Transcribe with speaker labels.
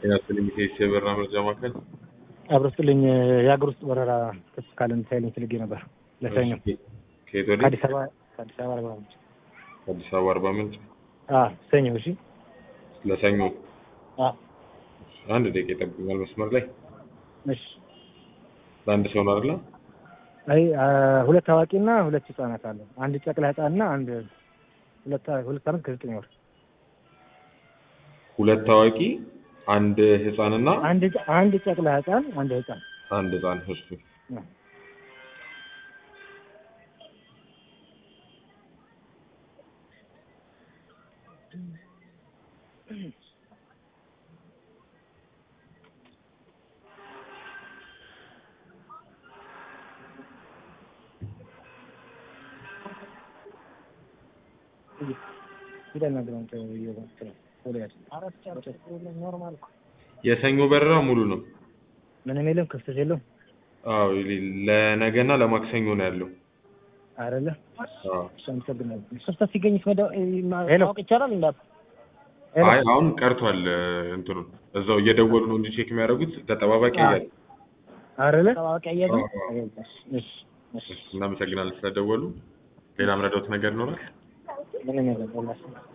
Speaker 1: ጤና ይስጥልኝ ከኢሲኤ የበረራ መረጃ ማዕከል
Speaker 2: አብሮ ስጥልኝ የሀገር ውስጥ በረራ ክስ ካለ እንድታይልኝ ፈልጌ ነበር ለሰኞ
Speaker 1: ከየት ወደ
Speaker 2: ከአዲስ አበባ ከአዲስ አበባ አርባ ምንጭ
Speaker 1: አዲስ አበባ አርባ ምንጭ
Speaker 2: አዎ ሰኞ እሺ
Speaker 1: ለሰኞ
Speaker 2: አዎ
Speaker 1: አንድ ደቂቃ ይጠብቁኛል መስመር ላይ
Speaker 2: እሺ
Speaker 1: ለአንድ ሰው ነው አይደለ
Speaker 2: አይ አ- ሁለት አዋቂና ሁለት ህጻናት አለ አንድ ጨቅላ ህጻንና አንድ ሁለት ሁለት አመት ከዘጠኝ ወር
Speaker 1: ሁለት ታዋቂ አንድ ህፃንና
Speaker 2: አንድ ጨ- አንድ ጨቅላ ህጻን አንድ ህጻን
Speaker 1: አንድ ህፃን እሱ
Speaker 2: አዎ። ፊደል ነገር አንተ ይወጣ አራት ጨርቅ ኖርማል እኮ
Speaker 1: የሰኞ በረራ ሙሉ ነው
Speaker 2: ምንም የለም ክፍተት የለውም
Speaker 1: አዎ ለነገና ለማክሰኞ ነው ያለው
Speaker 2: አይደለ
Speaker 1: አዎ
Speaker 2: እሺ አመሰግናለሁ ክፍተት ሲገኝ ማወቅ ይቻላል እንዳ
Speaker 1: አይ አሁን ቀርቷል እንትኑ እዛው እየደወሉ ነው እንጂ ቼክ የሚያደርጉት ተጠባባቂ
Speaker 2: አዎ።
Speaker 1: እያለ
Speaker 2: አይደለ ታዋቂ አያዙ
Speaker 1: አዎ።
Speaker 2: እሺ እሺ
Speaker 1: እናመሰግናለን ስለደወሉ ሌላ ምረዳውት ነገር ይኖራል
Speaker 2: ምንም የለም